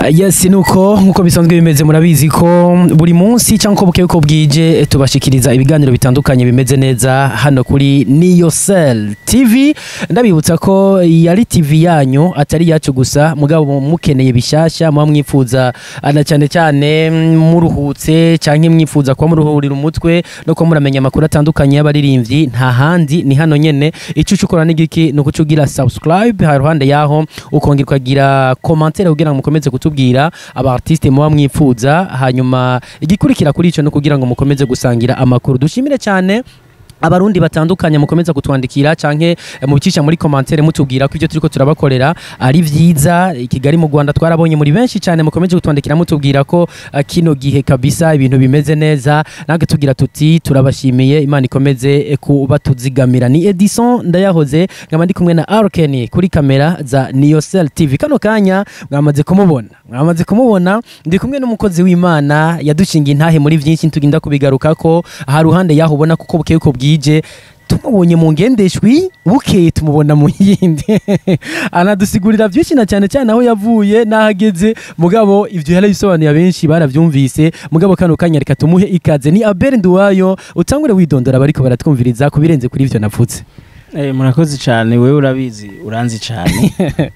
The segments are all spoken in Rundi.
yes nuko nkuko bisanzwe bimeze murabizi ko buri munsi cyangwa uko bukeye uko bwije eh, tubashikiriza ibiganiro bitandukanye bimeze neza hano kuri Niyo Cell TV ndabibutsa ko yari TV yanyu atari yacu gusa mugabo mukeneye bishasha muba mwifuza ana cyane cyane mm, muruhutse cyangwa mwifuza kuba muruhurira umutwe no kuba muramenya amakuru atandukanye y'abaririmbyi nta handi ni hano nyene icyo ukora n'igiki ni ukuca ugira subscribe haruhande yaho ukongera ukagira commentaire kugira ngo mukomeze kutubwira aba artiste muba mwifuza hanyuma igikurikira kuri ico no kugira ngo mukomeze gusangira amakuru dushimire cyane abarundi batandukanye mukomeza kutwandikira canke eh, mubicisha muri commentaire mutubwira ko ibyo turiko turabakorera ari vyiza i Kigali mu Rwanda twarabonye muri benshi cyane mukomeje kutwandikira mutubwira ko eh, kino gihe kabisa ibintu bimeze neza natwe tugira tuti turabashimiye imana ikomeze eh, kuba tuzigamira ni Edison ndayahoze nkaba ndi kumwe na Arken kuri kamera za Niocel TV kano kanya mwamaze kumubona mwamaze kumubona ndi kumwe n'umukozi w'Imana yadushingiye intahe muri byinshi tugenda kubigarukako aha ruhande yaho ubona kuko bukeye uko bwije tumubonye mu ngendeshwi bukeye tumubona mu yindi anadusigurira byinshi na cyane cyane aho yavuye n'aho ageze mugabo ibyo yarabisobanuye abenshi barabyumvise mugabo kano kanya reka tumuhe ikaze ni Abel Nduwayo utangure widondora bariko baratwumviriza ku birenze kuri ivyo navutse Eh, murakoze cyane wewe urabizi uranzi cyane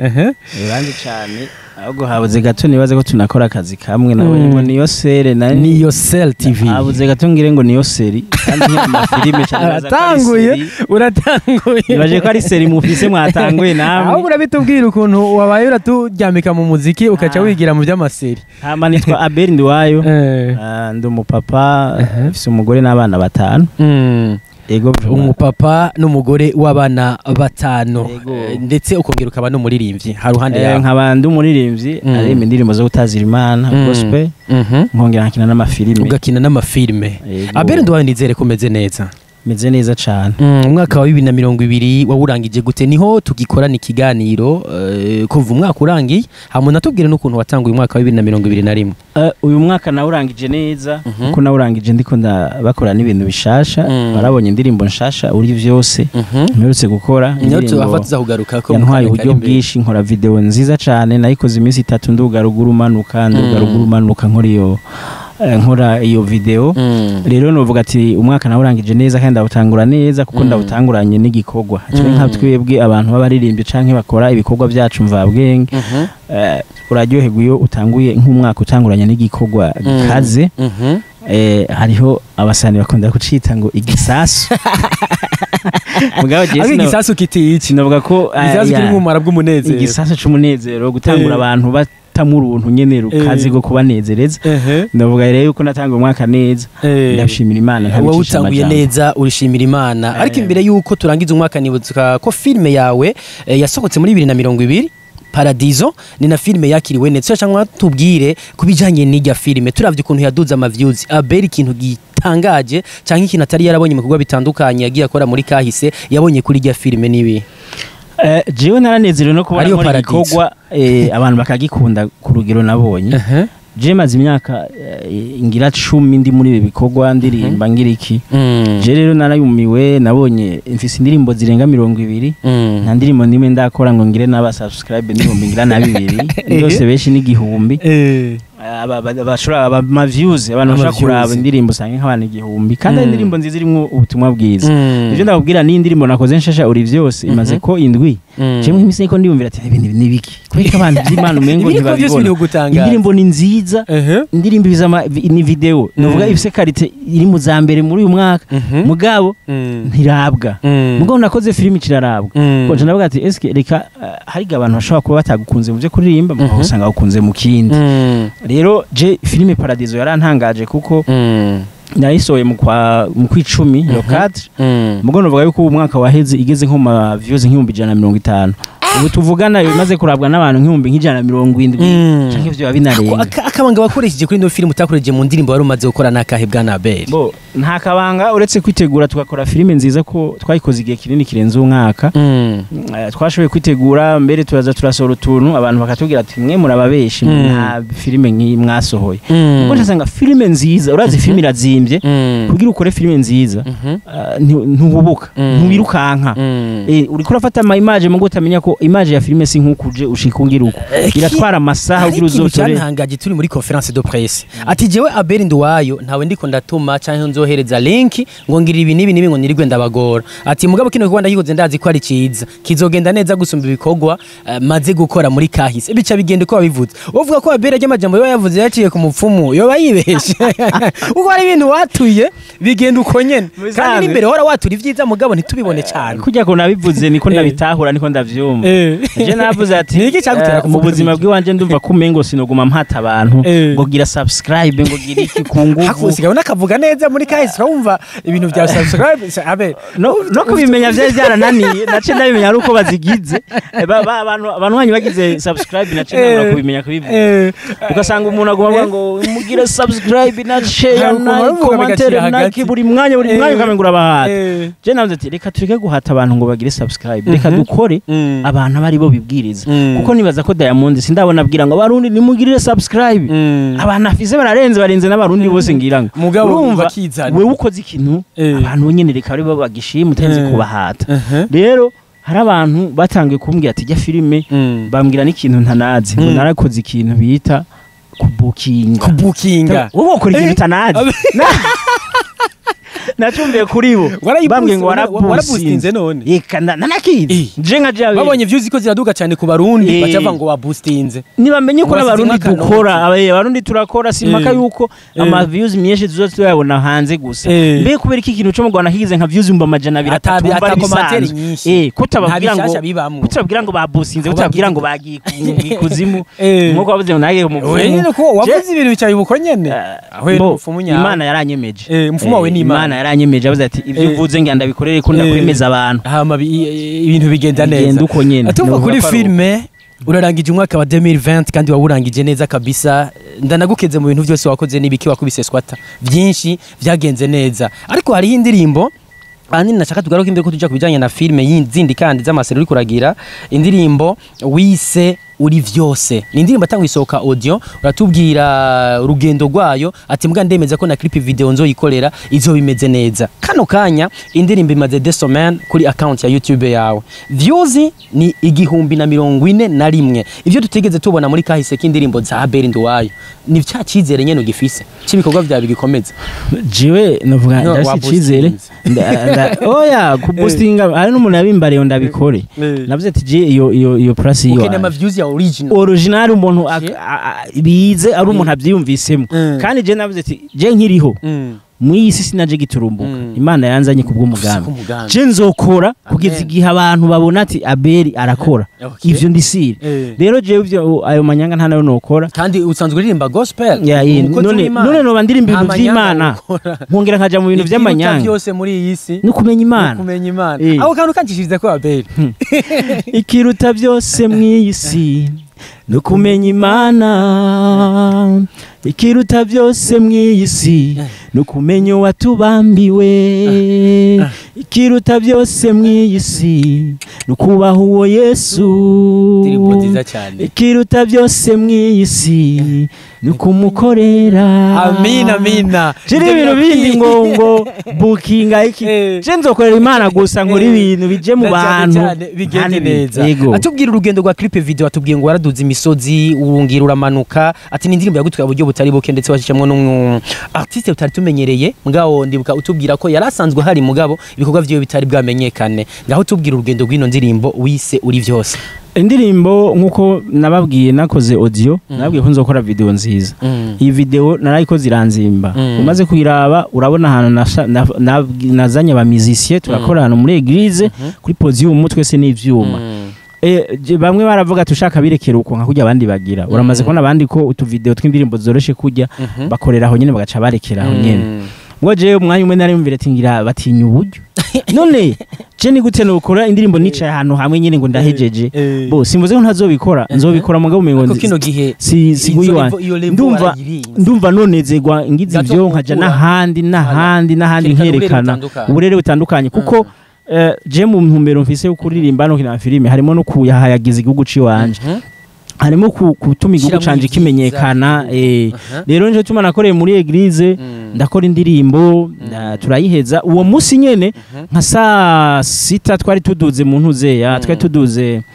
uranzi cyane ahubwo habuze gato nibaze ko tunakora akazi kamwe nabonye Mm. ngo niyo sere na niyo Cell TV habuze gato ngire ngo niyo seri kandi nk'iyo amafilime cyane nibaza ko ari aratanguye seri. uratanguye nibaje ko ari seri mufise mwatanguye ahubwo namwe urabitubwira ukuntu wabaye uraturyamika mu muziki ukaca Ah. wigira mu by'amaseri hama nitwa Abel Ndiwayo Eh. Ah, ndi umupapa Uh-huh. mfise umugore n'abana batanu Mm. ego umupapa n'umugore w'abana batanu Yego. Eh, ndetse ukongera ukaba n'umuririmbyi haruhande Eh, yawe nkaba ndi umuririmbyi Mm. aririmba indirimbo zo gutazira imana Mm. gospel Mhm. nkongera nkakina n'amafilime ugakina n'amafilime Yego. abere nduwawe nizere ko umeze neza meze neza cyane Mm, umwaka wa bibiri na mirongo ibiri wawurangije gute niho tugikorana ikiganiro eh, kuva umwaka urangiye hama unatubwire n'ukuntu watanguye umwaka wa bibiri na mirongo ibiri na rimwe Eh, uyu mwaka nawurangije neza Mhm. kuko nawurangije ndiko ndabakora n'ibintu bishasha Mm. barabonye indirimbo nshasha uri vyose mperutse gukora niho indirimbo tuhava tuzakugaruka ko yantwaye uburyo bwinshi nkora video nziza cane nayikoze iminsi itatu nduga ruguru manuka nduga Mm. ruguru manuka nkora iyo eh, nkora iyo video rero novuga ati umwaka nawurangije neza kandi ndawutangura neza kuko Mm. ndawutanguranye n'igikorwa twe Mm. nka twebwe abantu b'abaririmbyi canke bakora ibikorwa byacu mvabwenge eh, uraryoherwa iyo utanguye nk'umwaka utanguranye n'igikorwa gikaze eh, hariho abasani bakunda kucita ngo igisasu mugabo jewe ariko sino- igisasu kiti iki sinovuga ko eh, igisasu ya, kiri nk'umumaro bw'umunezero igisasu c'umunezero gutangura Eh. abantu batamwe uruntu nyene rukazi Eh. rwo kubanezereza Ehe. ndavuga rero yuko natanguye umwaka neza Eh. ndashimira imana wowe ntabicisha utanguye amajambo. neza urishimira imana Eh. ariko imbere y'uko turangiza umwaka nibutsa ko filime yawe eh, yasohotse muri bibiri na mirongo ibiri paradizo ni na filime yakiriwe neza cyangwa tubwire ku bijyanye n'ijya filime turavye ukuntu yaduze amavyuzi abera ikintu gitangaje cyangwa ikintu atari yarabonye mu bikorwa bitandukanye yagiye akora muri kahise yabonye kuri ijya filime n'ibi Eh, jewe naranezerewe no kubona Ariyo nkora Paradizo. igikorwa eh, abantu bakagikunda ku rugero nabonye je maze imyaka eh, ngira cumi ndi muri ibi bikorwa ndirimba ngira iki Mm. je rero narayumiwe nabonye mfise indirimbo zirenga mirongo ibiri Mm. nta ndirimbo nimwe ndakora ngo ngire n'aba subscribe n'ibihumbi ngira na bibiri byose benshi n'igihumbi Eh. aba- aba- bashobora aba ma views abantu Ama bashobora kuraba views. indirimbo usanga nk'abantu igihumbi kandi Mm. ari indirimbo nziza irimwo ubutumwa bwiza Mm. ivyo ndakubwira ni indirimbo nakoze nshasha uri vyose imaze Mhm. ko indwi Mm. jewe nk'imisi niko ndiyumvira ati ibintu ni biki kubera ko abantu vy'imana umengo Ibiriko byose ntibabibona biri gutangaza. indirimbo ni nziza Ehe. indirimbo ibiza ama- vi- ni video novuga Mm. ifise karite iri mu za mbere muri uyu mwaka Mhm. mugabo Mm. ntirabwa Mm. mugabo nakoze filimi kirarabwa Mm. konje ndavuga ati eske reka uh, hariga abantu bashobora kuba batagukunze mu byo kuririmba Mhm. mugabo usanga bakunze mu kindi Mm. rero je filime paradizo yarantangaje kuko Mm. nayisohoye mu kwa mu kwicumi yo Mhm. cadre Mm. mugabo novuga yuko ubu mwaka waheze igeze nko ma views nk'ibihumbi ijana na mirongo itanu ubu tuvugana bimaze kurabwa n'abantu nk'ibihumbi nk'ijana na mirongo indwi Mm. canke ivyo biba Ako- binarenga aka- akabanga wakoresheje kuri ino filime utakoresheje mu ndirimbo wari umaze gukora n'akahe bwa nabeli bo nta kabanga uretse kwitegura tugakora filime nziza ko twayikoze igihe kinini kirenze umwaka Mm. Eh, twashoboye kwitegura mbere turaza turasohora utuntu abantu bakatubwira ati mwe murababeshi Mm. nta filime nk'iyi mwasohoye Mm. ubwo ndasanga filime nziza urazi Mhm. filime irazimbye Mm. kugira ukore filime nziza Mhm. ah, nti- ntuhubuka Mm. ntuwirukanka Mm. Eh, uriko urafata ama image mugo utamenya ko image ya filime si nk'uko uje ushika ungira uko iratwara amasaha Hari ugira ikintu uzotore cyantangaje turi muri conference de presse ati jewe Abel Nduwayo ntawe ndiko ndatuma canke nzohereza link ngo ngira ibi nibi nibi ngo nirigwe ndabagora ati mugabo kino kibanza gikoze ndazi ko ari ciza kizogenda neza gusumba ibikorwa eh, maze gukora muri kahise bica bigenda uko wabivuze uvuga ko Abel ry'amajambo yo yavuze yaciye ku mupfumu yoba yibeshe uko ari ibintu watuye bigenda uko nyene kandi Musanze. n'imbere hora watura ivyiza mugabo ntitubibone cyane kujya ko nabivuze niko Eh. ndabitahura niko ndavyumva Eh. je navuze ati Ni iki cyagutera eh, mu kuvuga buzima ibyo? bw'iwanje ndumva ko umengo sinoguma mpata abantu Eh. ngo gira subscribe ngo gira iki ku nguvu hakusigaye unakavuga neza muri kahise urumva ibintu bya subscribe Abel no, no kubimenya vyari vyarananiye nace ndabimenya ari uko bazigize Eh, ba- ba- abantu abantu banyu bagize subscribe nace nabura Eh. kubimenya kubivuga Eh, ugasanga umuntu aguma avuga ngo mugire subscribe na share Ntabwo na babivuga commentaire bigashyira na hagati. buri mwanya buri Eh. mwanya ukamenga urabahata eh, je navuze ati reka tureke guhata abantu ngo bagire subscribe reka Mhm. dukore mm, abantu aba ari bo bibwiriza Mm. kuko nibaza ko Diamond sindabona abwira ngo abarundi nimugirire subscribe mm. abantu afise bararenze barenze n'abarundi bose ngira ngo Mugabo urumva bakizana. wewe ukoze ikintu Eh. abantu nyene reka bari bo bagishima utenze Eh. kubahata Uh-huh. rero hari abantu batangiye kumbwira ati jya filime Mm. bambwira n'ikintu ntanazi ngo Mm. narakoze ikintu bita kubukinga kubukinga wowe ukora ikintu Eh. utanazi nacumbiye kuri bo Warayibusi- bambwiye ngo wara- warabusinze warabusinze none? reka na- nanakizi Eh. je nka jawe babonye views ko ziraduka cyane ku barundi Eh. bacavuga ngo wabustinze nibamenye ko Wasize n'abarundi nk'akantu. dukora abaye abarundi turakora simpaka Eh. yuko Eh. ama views myinshi tuzo tuyabona hanze gusa Eh. mbe kubera iki kintu cyo mu Rwanda kigize nka views ibihumbi amajana abiri Ata- atatu wumva ata ari commentaire bisanzwe. nyinshi. eh kutababwira Nta ngo bishasha bibamwo. kutababwira ngo babusinze Abo kutababwira ngo bagize- bagiye ku- mu kuzimu Eh. nkuko bavuze ngo nagiye mu we nyine ko wavuze ibintu bicaye ubuko nyene Eh, aho Bo, umupfumu nyawe imana yaranyemeje Eh, umupfumu wawe ni Imana. imana yaranyemeje avuze ati ibyo Eh. uvuze ngira ndabikorere ko ndakwemeza abantu hama bi- i- ibintu bigenda Bigenda neza uko nyene. atuva Novuga kuri ko ari filme urarangije umwaka wa 2020 kandi wawurangije neza kabisa ndanagukeze mu bintu byose wakoze n'ibiki wakubise squatter byinshi byagenze neza ariko hariho indirimbo ahanini nashaka tugaruke imbere ko tujya ku bijyanye na filime zindi kandi z'amaseri uri kuragira indirimbo wise uri vyose ni indirimbo atangwa isohoka audio uratubwira urugendo rwayo ati mbwa ndemeza ko na clip video nzoyikorera izo bimeze neza kano kanya indirimbo imaze de semaine kuri account ya YouTube yawe views ni igihumbi na mirongo ine na rimwe ivyo tutigeze tubona muri kahise k'indirimbo za Abel Nduwayo ni cya cyizere nyene ugifise cy'ibikorwa byawe bigikomeza jewe novuga No, ndafite icyizere Nda- nda- oya kubustinga hari n'umuntu yabimbariye ndabikore Eh. navuze ati je iyo iyo iyo plus iyo ukeneye ama views ya original original umuntu ak- Je- a- a- bize ari umuntu abyiyumvisemo Mm. kandi je navuze ati je nkiriho Mm. mu isi sinaje giturumbuka Mm. imana yanzanye kubw'umugambi Kubw'umugambi. je nzokora kugeza Amen. igihe abantu babona ati abeli arakora Okay. ivyo ndisire Eh. rero jewe ivyo ayo manyanga nta nayo nokora kandi usanzwe uririmba gospel Ya, ye, umukozi none w'Imana. none noba ndirimba Nta ibintu manyanga vy'imana ukora. nkongera nkaja mu bintu Ivyiruta vy'amanyanga byose muri iyi si no kumenya ni imana kumenya imana Eh. ako kantu kancishirize ko abeli ikiruta byose mu iyi si ni ukumenya imana ikiruta byose mu iyi si ni ukumenya uwatubambiwe ikiruta byose mu iyi si ni ukubaha uwo yesu indirimbo nziza cyane ikiruta byose mu iyi si ni ukumukorera amina amina Jiri ibintu bindi ngo ngo bukinga iki Eh. je nzokorera imana gusa ngo Eh. ibintu bije mu Na cyane bantu cyane bigende Kandi bi- neza yego atubwira urugendo rwa clip video atubwiye ngo waraduze imisozi urungira uramanuka ati ni indirimbo yagutwaye uburyo butari buke ndetse washishemwo n'umu artiste utari tumenyereye mugabo ndibuka utubwira ko yari asanzwe hari mugabo ibikorwa vyiwe bitari bwamenyekane ngaho tubwira urugendo rw'ino ndirimbo wise uri vyose indirimbo nkuko nababwiye nakoze audio nababwiye ko nzokora video nziza iyi video narayikoze iranzimba Mm. umaze kuyiraba urabona ahantu nasha- na- na- nazanye aba musicien turakora ahantu muri eglise kuri podium twese n'ivyuma Eh, je- bamwe baravuga ati ushaka birekera uko nka kurya abandi bagira uramaze kubona abandi ko utuvideo tw'indirimbo zoroshe kurya bakorera aho nyene bagaca barekera aho nyene ngo jewe umwanya umwe nari mvire ati ngira batinya uburyo none je ni gute nokora indirimbo nicaye ahantu hamwe nyene ngo ndahejeje bo simvuze ko ntazobikora nzobikora mugabo umengo ko nzi- kino gihe si si izo guyi level- wanje iyo level ndumva warayirinze. ndumva nonezerwa ngize Gato ivyo nkaja gukura. n'ahandi n'ahandi n'ahandi Kerekana uburere nkerekana butandukanye. uburere butandukanye kuko eh, je mu ntumbero mfise yo kuririmba no kina filime harimo no kuyahayagiza igihugu ciwanje Mhm. harimo ku- gutuma igihugu Shiramo canje ibyiza. kimenyekana eh. Aha. rero nje tuma nakoreye muri eglise Mm. ndakora indirimbo na- turayiheza uwo munsi nyene nka saa sita twari tuduze mu ntuzeya twari tuduze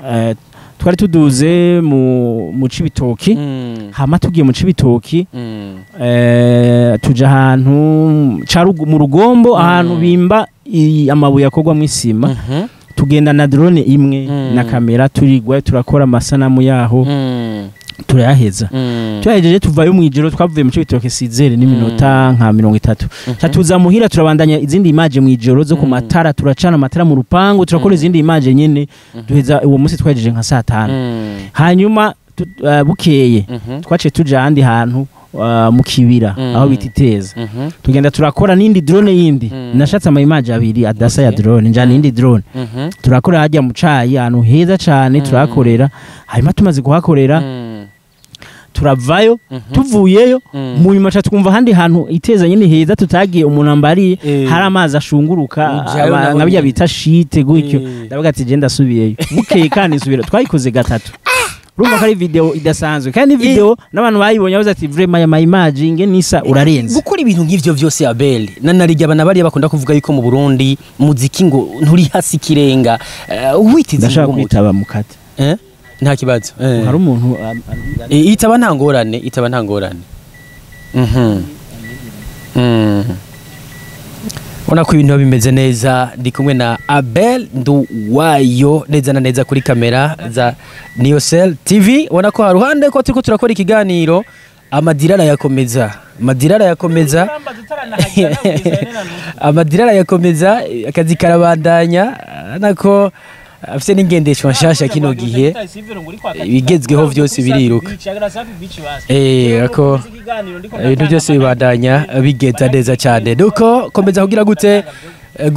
eh, twari tuduze mu mu cibitoki Mm. hama tugiye mu cibitoki Mm. eh, tuja ahantu ca rugo- mu rugombo Mm. ahantu bimba i- amabuye akorwa mu isima Mhm. tugenda na drone imwe Mm. na kamera turigwa turakora amasanamu yaho Mm. turayaheza Mm. tuyahejeje tuvayo mu ijoro twavuye mu cibitoke sizere n'iminota nka mirongo itatu ca tuza muhira turabandanya izindi imaje mu ijoro zo ku Mm. matara turacana amatara mu rupangu turakora Mm. izindi imaje nyene duheza uwo munsi twahejeje nka saa tanu Mm. hanyuma tu- uh, bukeye Mhm. twaciye tuja ahandi hantu uh, mu kibira Mm. aho bita iteza Mhm. tugenda turakora n'indi drone yindi Mm. nashatse ama image abiri adasa ya Okay. drone njana iyindi drone Mhm. turakora hajya mu cayi ahantu heza cane Mm. turahakorera hanyuma tumaze kuhakorera Mm. turavayo Mhm. tuvuyeyo Mm. mu nyuma ca twumva ahandi hantu iteza nyene heza tutagiye umuntu ambariye Eh. hari amazi ashunguruka Ujayo aba- nawe nka birya nyene. bita shite gutyo Eh. ndavuga ati je ndasubiyeyo bukeye kandi nsubira twayikoze gatatu urumva ko ari video idasanzwe kandi video n'abantu bayibonye bavuze ati vraiment aya mayimaji nge nisa urarenze gukora ibintu nk'ivyo vyose abel nanarya abana bariya bakunda kuvuga yuko mu burundi muziki ngo nturi hasi ikirenga Eh, witize ndashaka ngo muti. kwitaba mukate Eh? nta kibazo Eh. hari umuntu um, um, Eh, itaba nta ngorane itaba nta ngorane Mhm. Mm. ubona ko ibintu biba bimeze neza ndi kumwe na abel nduwayo neza na neza kuri kamera za niyosel tv ubona ko haruhande ko turiko turakora ikiganiro amadira arayakomeza amadira arayakomeza amadira arayakomeza akazi karabandanya nako afite n'ingendeshwa nshasha kino gihe ibigezweho vyose biriruka eh ako ibintu byose bibandanya bigenda neza cyane nuko komeza kugira gute eh,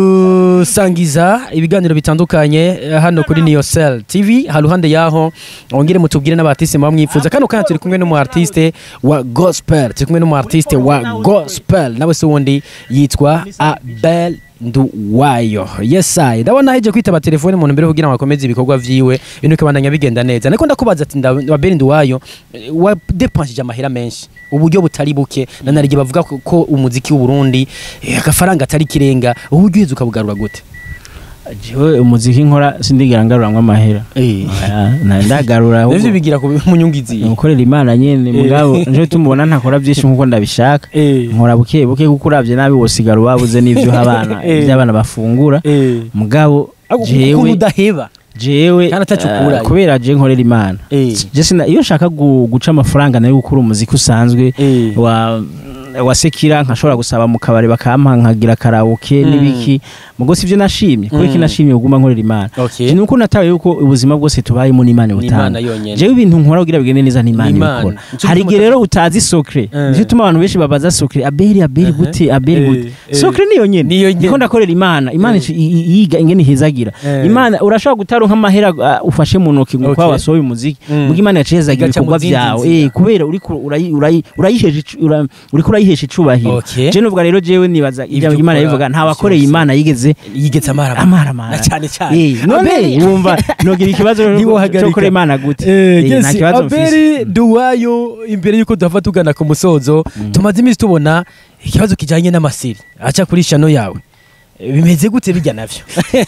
gusangiza ibiganiro bitandukanye eh, hano kuri Niyosel TV haruhande yaho ongere mutubwire n'abartiste muba mwifuza kano kanya turi kumwe n'umu artiste wa gospel turi kumwe n'umu artiste wa gospel nawe se wundi yitwa Abel Nduwayo yes I ndabona heje kwitaba telefone umuntu mbere kugira ngo akomeze ibikorwa vyiwe ibintu bikabandanya bigenda neza niko ndakubaza ati nda- Abel Nduwayo eh, wa depensije amahera menshi uburyo butari buke nanarige bavuga ko, ko umuziki w'u Burundi eh, agafaranga atari kirenga uburyo uheze ukabugarura gute jewe umuziki nkora sindigera ngaruramwo amahera eh Aya, na- ndagarura ahubwo navyo bigira ku munyungizi gukorera imana nyene mugabo nje tumubona ntakora byinshi nkuko ndabishaka eh nkora buke buke kuko uravye nabi wosigara wabuze n'ivyo abana Eh. ivy'abana bafungura eh mugabo ukuntu jewe udaheba jewe Kandi ataco eh, ukurayo. kubera je nkorera imana eh je sina iyo nshaka gu- guca amafaranga nayo gukora umuziki usanzwe eh wa wa sekira nkashobora gusaba mu kabari bakampa nkagira karaoke Mm. n'ibiki mugo sivyo nashimye kubera Mm. iki nashimye kuguma nkorera imana okay Je nuko natawe yuko ubuzima bwose tubayemo n'imana ni imana butanga yonyene jewe ibintu nkora kugira bigende neza n'imana Ni Imana. ibikora Nico hari gituma igihe rero utazi sokre Eh. nicyo tuma abantu benshi babaza sokre abeli abeli Uh-huh. gute abeli Eh, gute eh. sokre niyo nyene Niyo nyene. niko ndakorera imana imana Eh. ici- i- i- yiga ingene ihezagira Eh. imana urashobora gutaronka amahera uh, ufashe mu ntoki ngo kwa Okay. wasohoye umuziki Mm. muga imana yacezagira Igaca mu ibikorwa zindi vyawe nzira. eh kubera uriko urayi- urayi- urayihesha icu- ura- uriko urayihesha icubahiro Okay. je novuga rero jewe nibaza Ivyo ibyo imana ukora bivuga nta vyose. wakoreye imana yigeze yigetse amara amaramara na cyane cyane Eh, none Abeli- wumva nogira ikibazo Ntiwohagarika. cyo gukora imana gute Eh, Eh, yes, nta kibazo mfise abeli duwayo imbere y'uko duhava tugana ku musozo tumaze iminsi tubona ikibazo kijanye n'amasiri aca kuri shano yawe Eh, bimeze gute bijya navyo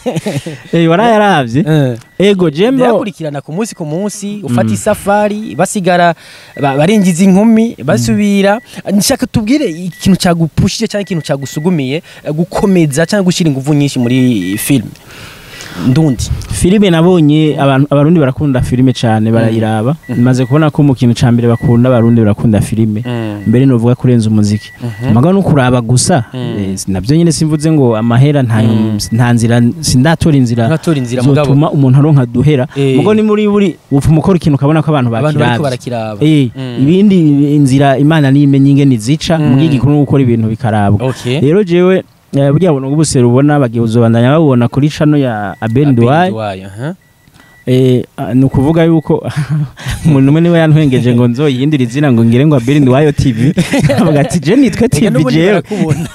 Eh, warayaravye Eh, ego jembo birakurikirana ku munsi ku munsi ufata isafari basigara ba- barinjiza inkumi basubira nshaka tubwire ikintu cyagupushije cyangwa ikintu cyagusugumiye eh, gukomeza cyangwa gushyira ingufu nyinshi muri film ndundi filime nabonye abantu abarundi barakunda filime cyane barayiraba maze kubona ko mu kintu ca mbere bakunda abarundi barakunda filime mbere novuga kurenza umuziki amaga no kuraba gusa Mm. eh, navyo nyene simvuze ngo amahera nta Mm. nta nzira sindatora inzira ntatora inzira mugabo zotuma umuntu aronka duhera Eh. mugo ni muri buri upfuma ukora ikintu ukabona ko abantu abantu bariko bakiravye barakiraba Eh, Mm. ibindi inzira imana nimenye ingene zica Mm. mugiye gikuru no gukora ibintu bikarabwa okay rero jewe eh, burya buntu bw'ubusero ubona bagiye uzobandanya babona kuri chano ya Abel Duwai Duwaye, aha. eh, ah, ni ukuvuga yuko umuntu umwe niwe yantwengeje ngo nzoyihindure izina ngo ngire ngo Abel Duwayo TV avuga ati je nitwe Ega TV n'ubundi jewe barakubona.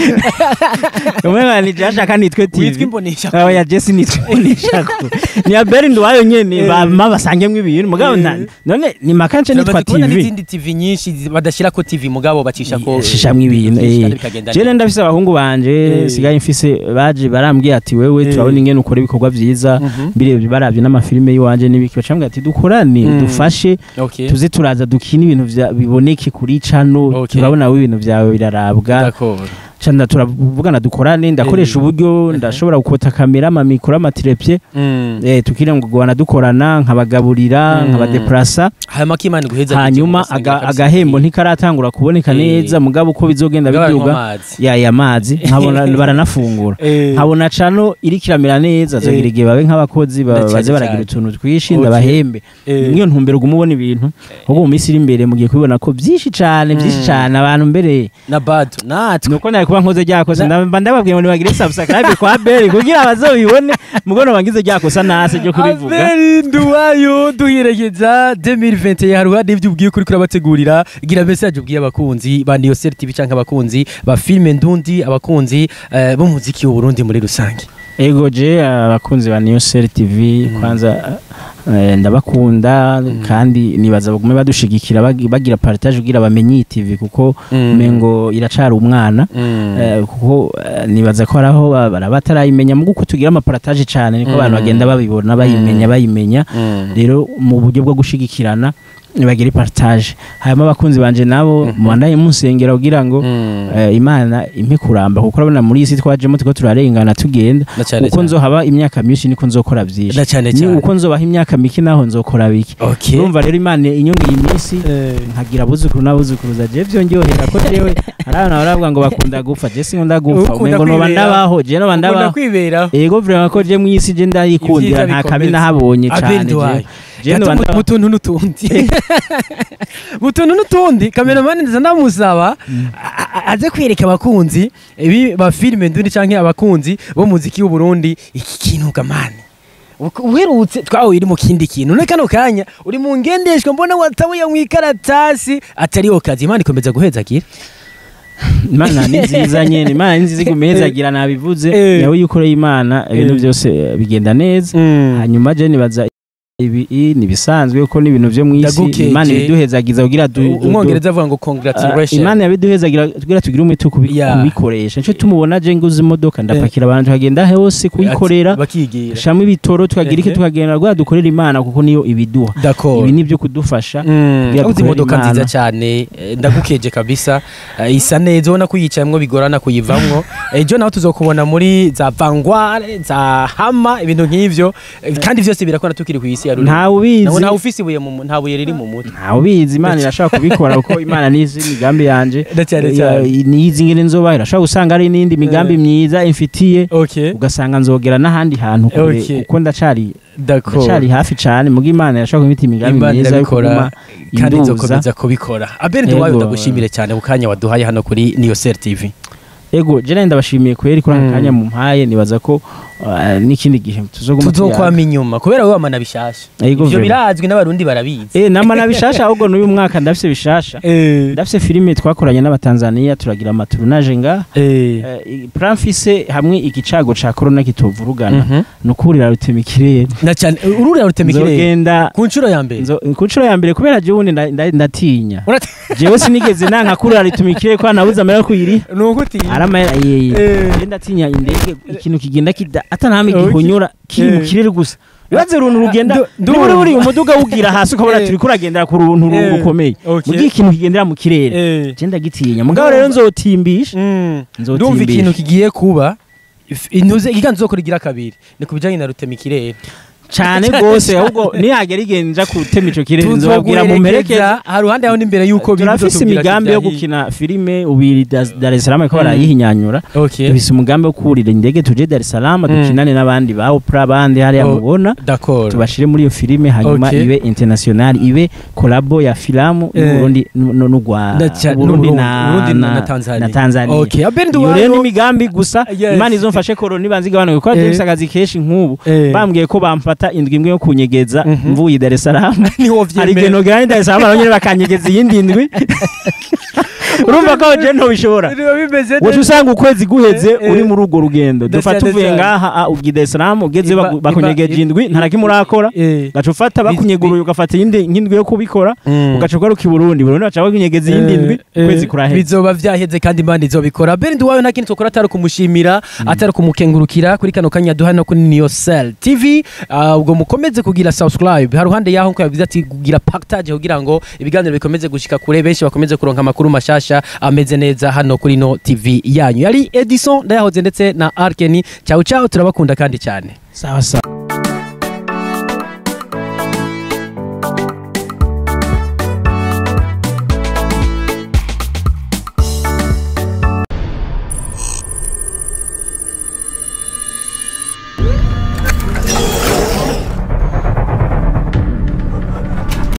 umwe bani je ashaka nitwe witwa TV imbonesha aho ya Jesse nitwe nishako ni Abel Duwayo nyene Eh. bama basangemwe ibintu mugabo Eh. na- none ni makanje nitwa Turamaze kubona TV n'izindi tv nyinshi zi- badashyira ko tv mugabo bacisha ko shishamwe ibintu byinshi eh. kandi bikagenda jewe neza. ndafise abahungu banje Eh. sigaye mfise baje barambwiye ati wewe Eh. turabona ingene ukora ibikorwa vyiza Mhm. birebye baravye n'ama n'amafilime y'iwanje n'ibiki bacambwira ati dukorane Mm. dufashe okay tuze turaza dukina ibintu vya- biboneke kuri cano Okay. turabona we ibintu vyawe birarabwa d'accord cana turavugana dukorane ndakoresha Eh. uburyo ndashobora gukota kamera amamikoro amatirepye mm. eh, tukire ngo guhana dukorana nkabagaburira Mm. nkabadeplasa hanyuma k'imana guheza hanyuma aga- agahembo ntikaratangura kuboneka Eh. neza mugabo uko bizogenda biduga yaya amazi nkabona baranafungura nkabona cano iriko iramera neza zogira Eh. igihe babe nk'abakozi ba- Na cyane baze baragira cyane. utuntu twinshi Okay. ndabahembe niyo ntumbero uguma ubona ibintu ahubwo mu minsi iri imbere mugiye kubibona ko byinshi cane byinshi Mm. cane abantu mbere na bado natwe nuko nari kuba nkoze ryakosa Na- mba ndababwiye ngo nibagire subscribe kwa Beri kugira bazobibone mugono bangize ryakosa nase ryo kubivuga aberi nduwayo duherekeza 2021 hari uruhande ibyo ubwiye kuri kurabategurira gira message ubwiye abakunzi ba Niyosel TV canke abakunzi ba filme ndundi abakunzi eh, b'umuziki w'u Burundi muri rusange ego je abakunzi ba New Cell TV Mm. kwanza eh, ndabakunda kandi nibaza bagume badushigikira bagi- bagira partage kugira bamenye iyi TV kuko mengo iracari umwana Eh, kuko eh, nibaza ko araho bara batarayimenya mu guko tugira amapartage cyane niko abantu Mm. bagenda babibona bayimenya bayimenya rero mu buryo bwo gushigikirana nibagire partage hanyuma abakunzi banje nabo Mhm. mubandaye munsengera kugira ngo eh, imana impe kuramba kuko urabona muri iyi si twajemo tuko turarengana tugenda na cyane uko nzohaba imyaka myinshi niko nzokora byinshi na cyane ni cyane uko nzobaha imyaka mike naho nzokora bike okay urumva rero imana inyongeye iminsi Eh, nkagira abuzukuru n'abuzukuruza je vyongerera ko jewe hari abantu baravuga ngo bakunda gupfa je sinkunda gupfa Ukunda umengo noba kwibera. ndabaho je noba ukunda ndabaho kwiberaho ego vraiment ko je mwisi je ndayikundira Ivyiza nta kabi bikomeza. nahabonye Abeli cane nduwayo. je je noba Gato mu- ndabaho mu tuntu n'utundi mu tuntu n'utundi kameramani nza ndamusaba a- a- aze kwereka abakunzi ibi ba filime ndundi canke abakunzi bo muziki w'u Burundi iki kintu gamani Uko- uherutse twawe iri mu kindi kintu none kano kanya uri mu ngendeshwa mbona watabuye mu ikaratasi atariho kazi imana ikomeza guhezagira imana ni nziza nyene imana ni nziza igumezagira nabivuze Eh. yawe yukoreye imana ibintu Eh. byose eh, bigenda neza hanyuma je nibaza ibi i- ni bisanzwe ko n'ibintu vyo mwisi Ndagukeje. imana ibiduhezagiza kugira du- du- du- umwongereza avuga ngo Ah, congratulations imana yabiduhezagira kugira tugire umwete wo kubi- Yeah. kubikoresha nico tumubona je nguze imodoka ndapakira abantu tukagenda hose kuyikorera bakigira shamwe ibitoro tukagira iki Ehe. tukagenda rwa dukorera imana kuko niyo ibiduha d'accord ibi nivyo kudufasha Mm, kugira uzi dukorere imodoka Imana. nziza cyane eh, ndagukeje kabisa Eh, isa neza ubona ko uyicayemwo bigorana kuyivamwo ejo naho tuzokubona muri za vangware za hama ibintu nk'ivyo Eh, kandi vyose birakora tukiri ku isi ya rurimi ntawe ubizi Nawe ntawe ufise ibuye mu mu- nta buye riri mu mutwe ntawe ubizi imana irashobora kubikora kuko imana nizi imigambi yanje Na cyane Ya- cyane. nizi ngene nzoba irashobora gusanga ari n'indi migambi Eh. myiza imfitiye okay ugasanga nzogera n'ahandi hantu kure Okay. kuko ndacari d'accord ndacari hafi cane muga imana irashobora kubita imigambi Imana myiza yo irabikora, kuguma kandi induza nzokomeza kubikora abeli nduwayo Yego. ndagushimire cyane ku kanya waduhaye hano kuri Niyosel TV ego je nawe ndabashimiye kweri kuri aka Mm. kanya mumpaye nibaza ko uh, n'ikindi gihe tuzoguma tuzokwama inyuma kubera wowe wamana bishasha Yego, ivyo vraiment. birazwi n'abarundi barabizi Eh namana bishasha ahubwo n'uyu mwaka ndafise bishasha eh ndafise filime twakoranye n'abatanzania turagira amaturunaje nga eh Eh, plan mfise hamwe igicago ca corona kitovurugana Mhm. nukurira rutema ikirere na cyane ururira rutema ikirere nzogenda ku nshuro ya mbere nzo- ku nshuro ya mbere kubera jewe ubundi nda- nda- ndatinya Urate- jewe sinigeze nanka kurira rituma ikirere ko nabuze amera kuyiri ni uguti aramahera yeye Eh. Je ndatinya indege ikintu kigenda kida atanahame Okay. gihunyura kiri mu Eh. kirere gusa bibaze uruntu rugenda Ndu- niba uri ndumva. uri umuduga wugira hasi ukabona Eh. turi kuragendera ku runtu ru- Eh. rukomeye Okay. mugihe ikintu kigendera mu kirere Eh. je ndagitinya mugabo rero nzotimbisha Mm. Nzotimbisha. ndumva ikintu kigiye kuba if- intuze ikiganza uzokora igira kabiri ni ku bijyanye na rutema ikirere cane gose ahubwo nihagera igihe nja gutema ico kirere nzobabwira mu mperekeza tuzoguherekeza hari uruhande yaho n'imbere y'uko turafise imigambi yo gukina filime ubiri Dar- Dar es Salaam ko barayihinyanyura okay dufise umugambi wo kurira indege tuje Dar es Salaam dukinane n'abandi ba Oprah bandi hariya Oh. mubona d'accord tubashire muri iyo filime hanyuma Okay. ibe international ibe kolabo ya filamu Eh. n'Uburundi no no gwa Na ca- Burundi n'Uburundi, na Burundi na na Tanzania. na Tanzania Okay, Abel iyo rero Nduwayo- ni imigambi gusa Yes. imana izomfashe korona ibanze igabanuke kuko Eh. dufise akazi kenshi nk'ubu Eh. bambwiye ko bamfata indwi imwe yo kunyegeza Mhm. mvuye i Dar es Salaam niho hari igihe vyemera nogera ni Dar es Salaam nabo nyene bakanyegeza iyindi ndwi urumva ko je ntobishobora Biba bimeze woca neza. usanga ukwezi guheze Eh, eh. uri muri urwo rugendo Ndetse dufata cyane uvuye cyane. ngaha ah, ugiye Dar es Salaam ugeze Iba- baku- bakunyegeje iba- indwi nta na kimwe urakora Eh. gaca ufata bakunyeguruye ugafata iyindi nk'indwi yo kubikora Mm. ugaca ugaruka i Burundi Burundi baca bakunyegeza iyindi ndwi Eh, ukwezi eh, kuraheze bizoba vyaheze kandi imana izobikora bendi wawe nta kindi twakora atari kumushimira atari kumukengurukira kuri kano kanya duha no kuri Niyosel TV Ah, Ah, ubwo mukomeze kugira subscribe haruhande yaho nko yavuze ati kugira partage kugira ngo ibiganiro bikomeze gushika kure benshi bakomeze kuronka amakuru mashasha ameze neza hano kuri no TV yanyu yari Edison ndayahoze ndetse na Arkeni ciao ciao turabakunda kandi cyane sawa sawa